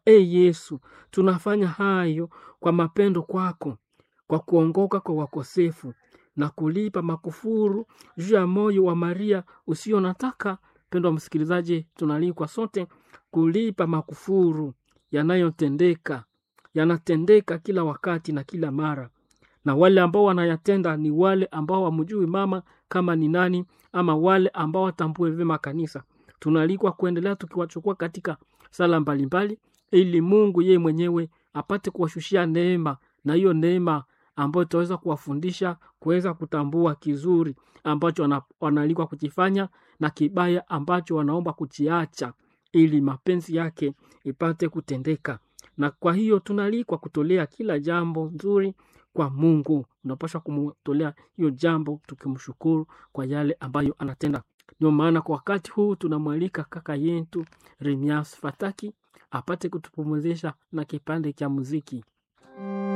e Yesu, tunafanya hayo kwa mapendo kwako, kwa kuongoka kwa wakosefu na kulipa makufuru juu ya moyo wa Maria usio nataka. Mpendwa msikilizaji, tunaalikwa sote kulipa makufuru yanayotendeka, yanatendeka kila wakati na kila mara, na wale ambao wanayatenda ni wale ambao wamjui mama kama ni nani, ama wale ambao watambue vyema kanisa. Tunaalikwa kuendelea tukiwachukua katika sala mbalimbali, ili Mungu yeye mwenyewe apate kuwashushia neema, na hiyo neema ambayo itaweza kuwafundisha kuweza kutambua kizuri ambacho wana- wanaalikwa kukifanya na kibaya ambacho wanaomba kukiacha, ili mapenzi yake ipate kutendeka. Na kwa hiyo tunaalikwa kutolea kila jambo nzuri kwa Mungu. Unapaswa kumtolea hiyo jambo tukimshukuru kwa yale ambayo anatenda. Ndio maana kwa wakati huu tunamwalika kaka yetu Remias Fataki apate kutupumzisha na kipande cha muziki.